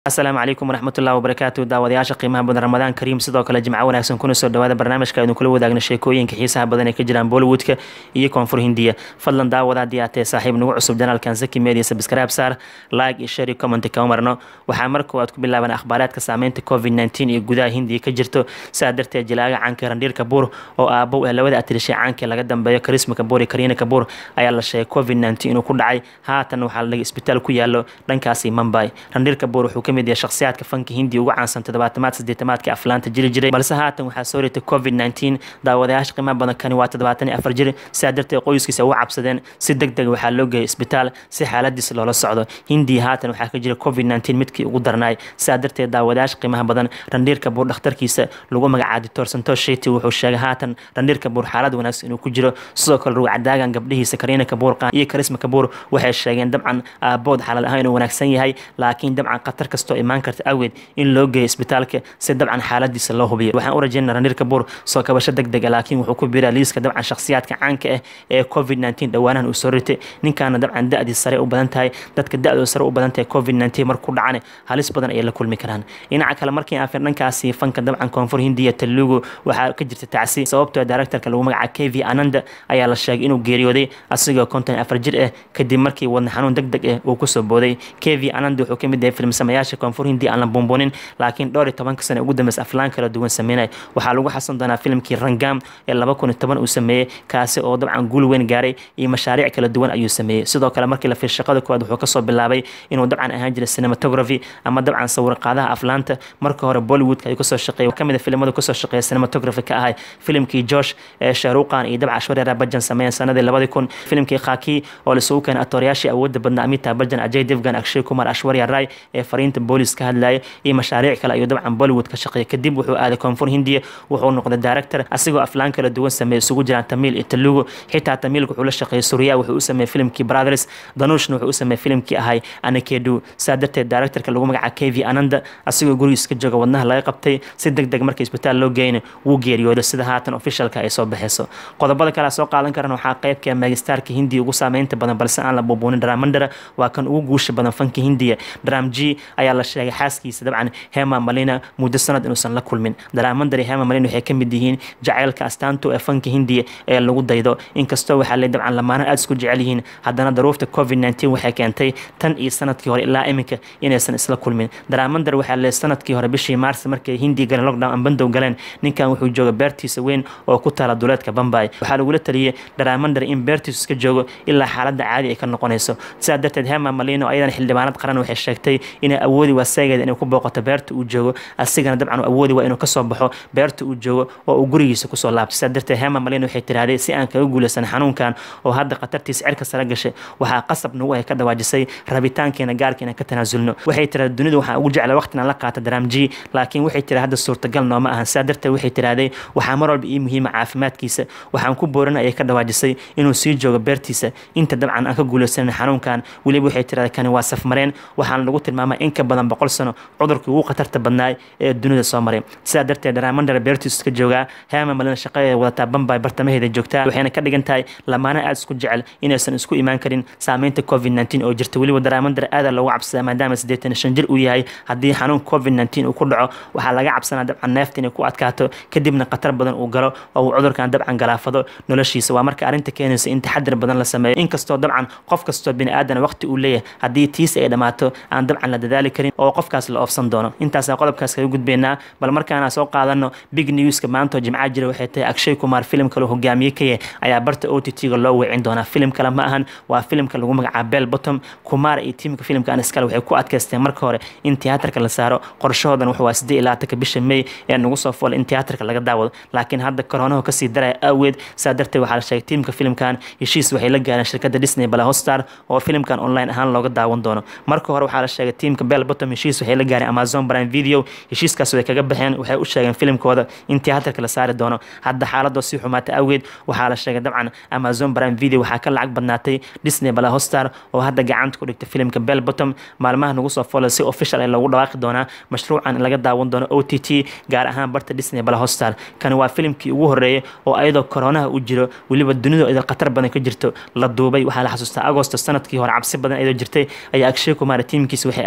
asalaamu calaykum waraxmatullahi wabarakaatu daawadayaasha qiimaha badan ramadaan kariim sidoo kale jimco wanaagsan kuna soo dhawaada barnaamijka aynu kula wadaagna sheekooyinka xiisaha badan ee ka jiraan bollywoodka iyo koonfur hindiya fadlan daawada haddii aad tahay saaxiib nagu cusub janaalkan zaki media subscribe saar like iyo share iyo comment kama marno waxaa mar koowaad ku bilaaban akhbaaraadka saameynta covid 19 iyo gudaha hindiya ka jirto sidaa darteed jilaaga caanka randhiir kabuur oo aabow ee labada atirishay caanka laga dambeeyo karisma kabuur iyo kariina kabuur ayaa la sheegay covid 19 inuu ku dhacay haatan waxaa la dhigay isbitaal ku yaalo dhankaasi mumbai randhiir kabuur wuxuu kamid yahay shakhsiyaadka fanka hindiya ugu caansan toddobaatamaad siddeetamaadka aflaanta jiri jiray balse haatan waxaa soo ritay covid 19 daawadayaasha qiimaha badan kani waa toddobaatan iyo afar jir sidaa darteed qoyskiisa ugu cabsadeen si deg deg waxaa loo geeyay isbitaal si xaaladiisa loola socdo hindiya haatan waxaa ka jira covid 19 midkii ugu darnaay sidaa darteed daawadayaasha qiimaha badan randhiir kabuur dhakhtarkiisa lagu magacaabo doctor santosh sheti wuxuu sheegay haatan randhiir kabuur xaalad wanaagsan inuu ku jiro sidoo kale rugcadaagan gabdhihiisa kariina kabuur iyo karisma kabuur waxay sheegeen dabcan aabood xaalad ahaan inuu wanaagsan yahay laakiin dabcan khatar kastoo imaan karta awgeed in loo geeyo isbitaalka si dabcan xaaladiisa loo hubiyo waxaan u rajeynaa randhiir kabuur soo kabasho deg dega laakiin wuxuu ku biiraa liiska dabcan shakhsiyaadka caanka ah ee covid 19 dhowaanahan uu soo ritay ninkaana dabcan da-dii sare u badan tahay dadka da-doo sare u badan tahay covid 19 markuu dhacane halis badan ayay la kulmi karaan dhinaca kale markii aan fir dhankaasi fanka dabcan koonfur hindiya telugu waxaa ka jirta tacsi sababtoo directorka lagu magaca k v ananda ayaa la sheegay inuu geeriyooday asigoo konton afar jir ah kadib markii wadna xanuun deg deg ah uu kusoo booday k v ananda wuxuu kamid yahay filmsamayaasha koonfur hindiya aan la buunbuunin laakiin dhowr iyo tobanka sane ugu dambeysa aflaan kala duwan sameynay waxaa lagu xasan doonaa filimkii rangam ee laba kun iyo toban uu sameeyey kaasi oo dabcan guul weyn gaaray iyo mashaariic kala duwan ayuu sameeyey sidoo kale markii la fiir shaqada koowaad wuxuu kasoo bilaabay inuu dabcan ahaan jiray cinematography ama dabcan sawir qaadaha aflaanta marka hore bollywoodka ayuu kasoo shaqeeyay kamid a filimada kasoo shaqeeya cinematography ka ahay filimkii josh ee shahruqan iyo dabca ashwarya rabajan sameeyeen sanadii labadii kun filimkii khaki oo lisugu keenay atoryaashii awoodda badnaa amita bajan ajay devgan akshay kumar ashwarya rai ee fariinta boolis ka hadlayay iyo mashaariic kale ayuu dabcan bollywood ka shaqeeyay kadib wuxuu aaday koonfur hindiya wuxuu noqday director asigoo aflaan kala duwan sameeyay isugu jiraan tamiil iyo telugu xitaa tamiilka wuxuu la shaqeeyay surya wuxuu u sameeyey filimkii brothers danushna wuxuu u sameeyey filimkii ahay anakedu saa darteed directorka lagu magaca k v ananda asigoo gurigiisa ka jooga wadnaha laga qabtay si deg deg markii isbitaal loo geyna wuu geeriyooday sida haatan officialka ay soo baxeyso qodobada kale soo qaadan karan waxaa qeybka megastarka hindiya ugu saameynta badan balse aan la buubuunin dramandara waa kan ugu guusha badan fanka hindiya dram g ayaa la sheegay xaaskiisa dabcan hema malina muddo sanad inuusan la kulmin dramandar iyo hema malina waxay kamid yihiin jaceylka astaanto ee fanka hindiya ee lagu daydo inkastoo waxaa le dabcan lamaana aada isku jecel yihiin haddana daruufta covid 19 waxay keentay tan iyo sanadkii hore ilaa iminka inaysan isla kulmin dramandar waxaa le sanadkii hore bishii maars markay hindiya galeen lockdown aan bandow galeen ninkan wuxuu jooga beertiisa weyn oo ku taala duleedka bambay waxaa lagula taliyey dramandar in beertiisu iska joogo ilaa xaaladda caadi ay ka noqonayso sidaa darteed hema malino ayadana xildhibaanad qaran waxay sheegtay inay awoodi waaseegeeda inay ku booqato beerta uu joogo asigana dabcan awoodi waa inuu kasoo baxo beerta uu joogo oo uu gurigiisa kusoo laabto sidaa darteed hema malino waxay tiraahday si aan kaga guulaysan xanuunkan oo hadda khatartiisa cirka sare gashay waxaa qasab nagu ay ka dhawaajisay rabitaankeena gaarkeena ka tanaasulno waxay tiraahday dunidu waxaan ugu jeclay waqtina la qaata dramji laakiin waxay tiraahday hadda suurtagal nooma ahan sidaa darteed waxay tiraahday waxaa mar walba ii muhiima caafimaadkiisa waxaan ku boorin ayay ka dhawaajisay inuu sii joogo beertiisa inta dabcan aan ka guulaysanin xanuunkan weliba waxay tiraahday kani waa safmareen waxaana lagu tilmaamay in ka badan boqol sano cudurkii ugu khatarta badnaay ee dunida soo maray sidaa darteed dramandar beertiisu ka joogaa hema malina shaqadeeda wadataa bambay bartamaheeda joogtaa waxayna ka dhigan tahay lamaana aada isku jecel inaysan isku imaan karin saameynta covid 19 oo jirta weliba dramandar aada loogu cabsadaa maadaama siddeetan shan jir uu yahay haddii xanuun covid 19 uu ku dhaco waxaa laga cabsanaa dabcan neefta inay ku adkaato kadibna khatar badan uu galo oo uu cudurkan dabcan galaafado noloshiisa waa marka arrinta keenaysa in taxadir badan la sameeyo inkastoo dabcan qof kastoo bini aadan waqti uu leeyahay haddii tiis ay dhammaato aan dabcan la dadaali karin oo qofkaas la oofsan doono intaasaa qodobkaas kaga gudbeynaa bal markaana soo qaadano big newska maantoo jimca jira waxay tahay akshay kumar filim kale hogaamiye ka yahay ayaa barta o t t-ga loo weecin doonaa filim kale ma ahan waa filimka lagu magacaaba bell bottom kumar iyo tiimka filimkan iskale waxay ku adkaysteen marka hore in tiyaatarka la saaro qorshahoodan wuxuu waa siddeed iyo labaatanka bisha may ee nagu soo foolay in tiyaatarka laga daawado laakiin hadda koronahu kasii daraya aaweed saa darteed waxaa la sheegay tiimka filimkan heshiis waxay la gaareen shirkadda disney balahostar oo filimkan online ahaan looga daawan doono marka hore waxaa la sheegay tiimka bell bottom heshiis waxay la gaareen amazon prime video heshiiskaas way kaga baxeen waxay u sheegeen filimkooda in tiyaatarka la saari doono hadda xaaladoo sii xumaatay awgeed waxaa la sheegay dabcan amazon prime video waxaa ka lacag badnaatay disney balahostar oo hadda gacanta ku dhigtay filimka bell bottom maalmaha nagu soo foolay si official ay loogu dhawaaqi doonaa mashruucan in laga daawan doono o t t gaar ahaan barta disney balahostar kani waa filimkii ugu horeeyay oo ayadoo koronaha u jiro weliba dunidu idil khatar badan ka jirto la duubay waxaa la xasuustaa agosto sanadkii hore cabsi badan ayadoo jirtay ayaa akshay kumar tiimkiisa waxay aadeen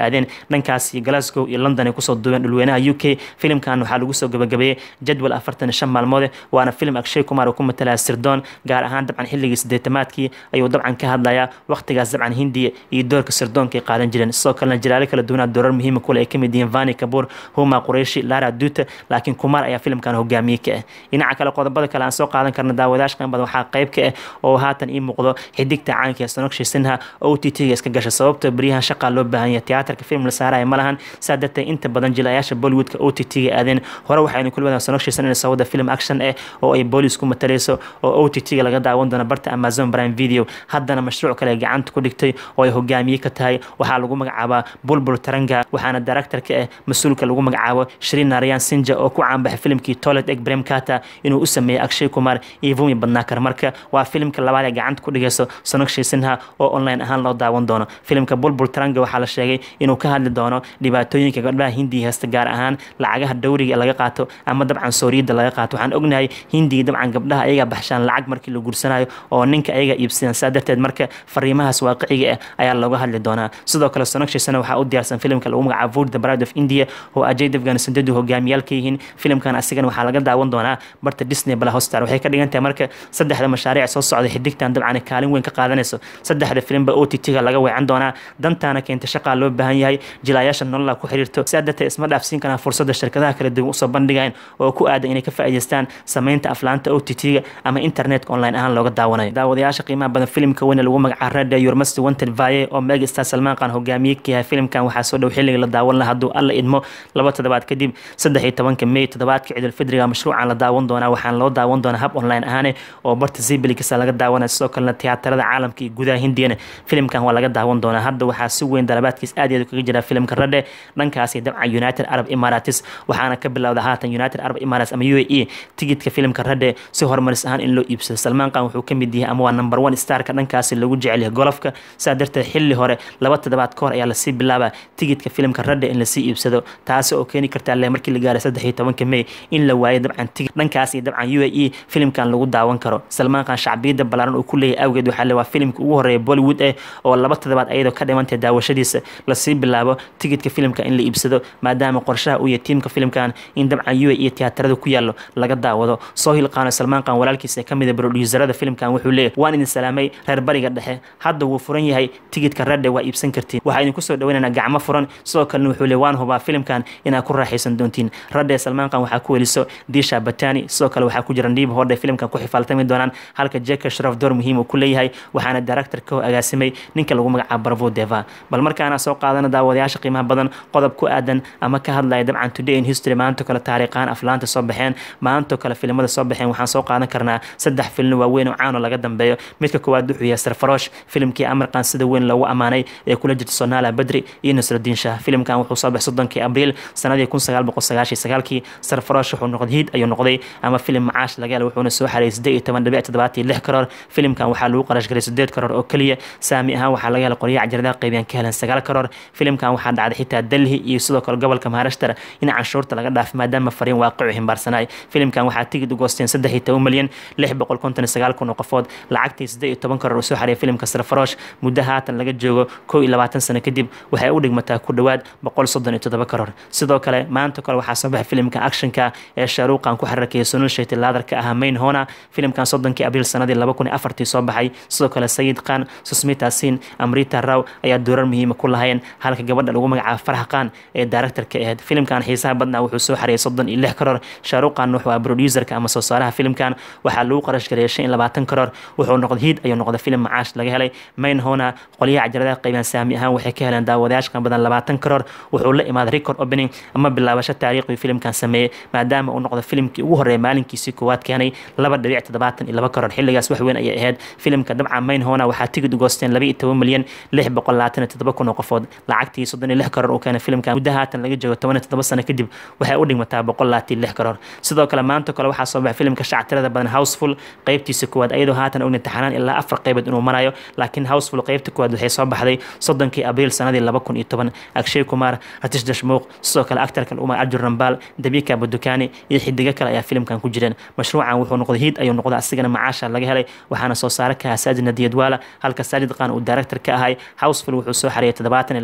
dhankaas iyo glasgow iyo london ay kusoo duubeen dhulweynaha u k filimkan waxaa lagu soo gabagabeeyey jadwal afartan iyo shan maalmoode waana filim akshay kumar uu ku matalaya sirdoon gaar ahaan dabcan xilligii sideetamaadkii ayuu dabcan ka hadlayaa waqtigaas dabcan hindiya iyo doorka sirdoonka ay qaadan jireen sidoo kalena jalaalo kala duwanaa doorar muhiima kule ay kamid yihiin vani kabur huma qurayshi lara duta laakiin kumar ayaa filimkan hogaamiye ka ah dhinaca kale qodobada kale aan soo qaadan karna daawadayash qan badan waxaa qayb ka ah oo haatan ii muuqdo xidigta caanka ee sonokshi sinha o t t ga iska gasha sababta beryahan shaqaa loo baahan yahay tiyaatarka film la saaraya ma lahan saa darteed inta badan jilayaasha bollywoodka o t t ga aadeen hore waxaynu kula wadaan sonokshi sin inay sawada film action eh oo ay boolis ku matalayso oo o t t ga laga daawan doono barta amazon prime video haddana mashruuc kale gacanta ku dhigtay oo ay hogaamiye ka tahay waxaa lagu magacaabaa bulbul taranga waxaana director ka ah mas-uulka lagu magacaabo shrin narayan sinja oo ku caanbaxay filimkii toilet egg brem kata inuu u sameeyey akshay kumar iyo vumi badnaakar marka waa filimka labaad ee gacanta ku dhigayso sonokshi sinha oo online ahaan loo daawan doono filimka bulbul taranga waxaa la sheegay inuu ka hadli doono dhibaatooyinka gabdhaha hindiga haysta gaar ahaan lacagaha dowriga laga qaato ama dabcan sooriyada laga qaato waxaan ognahay hindiga dabcan gabdhaha ayaga baxshaan lacag markii la guursanayo oo ninka ayaga iibsadaan saa darteed marka fariimahaas waaqiciga ah ayaa looga hadli doonaa sidoo kale sonokshi sana waxaa u diyaarsan filimka lagu magacaabo vote the bride of india oo ajay devgan sandadu hogaamiyaal ka yihiin filimkan asigana waxaa laga daawan doonaa barta disney bala hostar waxay ka dhigan tahay marka saddexda mashaariic soo socda xidigtan dabcan kaalin weyn ka qaadanayso saddexda filimba o t t ga laga weecan doonaa dantaana keenta shaqaa loo baahan yahay jilaayaasha nolola ku xiriirto sidaa darteed isma dhaafsiin karaan fursadda shirkadaha kala duwan usoo bandhigayan oo ku aadan inay ka faa'iidaystaan sameynta aflaanta o t t ga ama internetka online ahaan looga daawanayo daawadayaasha qiimaha badan filimka weyne lagu magacaabo rada yurmasti wanted vaye oo megastar salmaan qaan hogaamiye ka yahay filimkan waxaa soo dhow xilliga la daawan laha hadduu alla idmo laba toddobaad kadib saddex iyo tobanka may toddobaadka ciidulfidriga mashruucan la daawan doonaa waxaana loo daawan doonaa hab online ahaane oo barta zibilikasa laga daawanaya sidoo kalena tiyaatarada caalamka iyo gudaha hindiyana filimkan waa laga daawan doonaa hadda waxaa si weyn dalabaadkiis aad iyo aad kaga jira filimka radhe dhankaasi dabcan united arab emirates waxaana ka bilowda haatan united arab emirates ama u a e tigidka filimka radhe si horumaris ahaan in loo iibsado salmaan qaan wuxuu ka mid yahay ama waa number one starka dhankaasi lagu jecel yahay golofka saa darteed xilli hore laba toddobaad ka hor ayaa lasii bilaabaa tigidka filimka radhe in lasii iibsado taasi oo keeni karta le markii la gaaray saddex iyo tobanka may in la waayo dabcan tigid dhankaasi dabcan u a e filimkan lagu daawan karo salmaan qaan shacbiyadda ballaaran uu ku leeyahay awgeed waxaa le waa filimka ugu horeeya bollywood eh oo laba toddobaad ayadoo ka dhimantay daawashadiisa lasii bilaabo tigidka filimka in la iibsado maadaama qorshaha uu yahay tiimka filimkan in dabcan u a e tiyaatarada ku yaallo laga daawado sohil qaano salmaan qaan walaalkiisa ee kamid a broduuserada filimkan wuxuu leeyahy waan idin salaamay reer bariga dhexe hadda wuu furan yahay tigidka radhe waa iibsan kartiin waxaa idinku soo dhaweynaynaa gacmo furan sidoo kalena wuxuu leey waan hubaa filimkan inaad ku raaxaysan doontiin radhe salmaan qaan waxaa ku weliso disha batani sidoo kale waxaa ku jira ndiib hodhe filimkan ku xifaaltami doonaan halka jeka sharaf door muhiim uu ku leeyahay waxaana director ka agaasimay ninka lagu magacaabo barvo deva bal markaana soo qaadana daawadayaasha qiimaha badan qodob ku aadan ama ka hadlaya dabcan today in history maanto kale taariikhaan aflaanta soo baxeen maanto kale filimada soo baxeen waxaan soo qaadan karnaa saddex filin waaweyn oo caano laga dambeeyo midka koowaad wuxuu yahay sarfarosh filimkii amarkan sida weyn loogu ammaanay ee kula jirta sonaala badri iyo nasrudiin shah filimkan wuxuu soo baxay soddonkii abriil sanadii kun sagaal boqol sagaashiyo sagaalkii sarfarosh wuxuu noqday hiid ayuu noqday ama filim macaash laga helay wuxuuna soo xareeyay siddeed iyo toban dhibic toddobaat iyo lix karoor filimkan waxaa lagu qarash galay siddeed karoor oo keliya saami ahaan waxaa laga helay qoryaha jardaha qaybiyaan ka helan sagaal karoor filimkan waxaa dhacday xitaa delhi iyo sidoo kale gobolka maharashtar in canshuurta laga dhaafay maadaama fariin waaqicu himbaarsanay filimkan waxaa tigid u goosteen saddex iyo toban milyan lix boqol konton iyo sagaal kun oo qofood lacagtii siddeed iyo toban karoor uu soo xareeyay filimka sarfarosh muddo haatan laga joogo kow iyo labaatan sano kadib waxay u dhigmataa ku dhowaad boqol soddon iyo toddoba karoor sidoo kale maanta kale waxaa soo baxay filimka actionka ee shaaruuqan ku xararkaya sunul shayti laadarka ahaa main hona filimkan soddonkii abriil sanadii laba kun iyo afartii soo baxay sidoo kale sayid khan susmita sin amrita raw ayaa doorar muhiima ku lahayeen halka gabadha lagu magacaabo farax khan ee directorka ahayd filimkan xiisaha badnaa wuxuu soo xareeyay soddon iyo lix karoor shaaruuqan wuxuu ah producerka ama soo saaraha filimkan waxaa lagu qarash gareeyay shan iyo labaatan karoor wuxuu noqday hiid ayuu noqday filim macaash laga helay main hona qolyaha cajaladaha qaybaan saami ahaan waxay ka heleen daawadayaashkan badan labaatan karoor wuxuu la imaaday record opening ama bilaabasho taariikhi filimkan sameeyey maadaama uu noqdo filimkii ugu horreeya maalinkiisii koowaad keenay laba dhibic toddobaatan iyo laba karoor xilligaas wax weyn ayay ahayd filimka dabcan main hona waxaa tigid u goosteen laba iyo toban milyan lix boqol labaatan iyo toddoba kun oo qofood lacagtii soddon iyo lix karoor uu keenay filimkan muddo haatan laga joogo toban iyo toddoba sano kadib waxay u dhigmataa boqol labaatan iyo lix karoor sidoo kale maanta kale waxaa soo baxay filimka shactirada badan houseful qaybtiisa koowaad ayadoo haatan ogna taxanaan ilaa afar qaybood inuu marayo laakiin houseful qaybta koowaad waxay soo baxday soddonkii abriil sanadii laba kun iyo toban akshay kumar ratish dashmuuq sidoo kale actarka umar arjur rambaal dabika badukani iyo xidigo kale ayaa filimkan ku jireen mashruucan wuxuu noqday hiid ayuu noqday asigana macaasha laga helay waxaana soo saare ka ahaa saajid nadiyadwaala halka saajid qaan uu director ka ahay houseful wuxuu soo xareeyay toddobaatan iyo laba karoor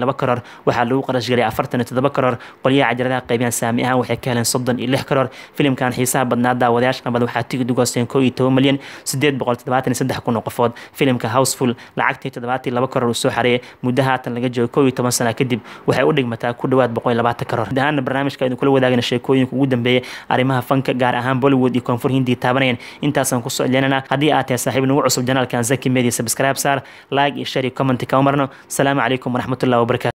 waxaa lagu qarash galay afartan iyo toddoba karoor qolyaha cajaladaha qaybiyaan saami ahaan waxay ka heleen soddon iyo lix karoor filimkan xiisaha badnaa daawadayaasha qabada waxaa tigid ugu hoosteen koo iyo toban milyan sideed boqol toddobaatan iyo saddex kun oo qofood filimka houseful lacagtii toddobaatan iyo laba karoor uu soo xareeyay muddo haatan laga joogo koo iyo toban sana kadib waxay u dhigmataa ku dhowaad boqol iyo labaatan karoor guud ahaana barnaamijka aynu kula wadaagna sheekooyinka ugu dambeeyay arrimaha fanka gaar ahaan bollywood iyo koonfur hindiya taabanayeen intaasaan kusoo celinana haddii aad tahay saaxiib nagu cusub janaalkan zaki media subscribe saar like iyo share iyo comment ka umarno asalaamu calaykum waraxmatullahi wabarakatu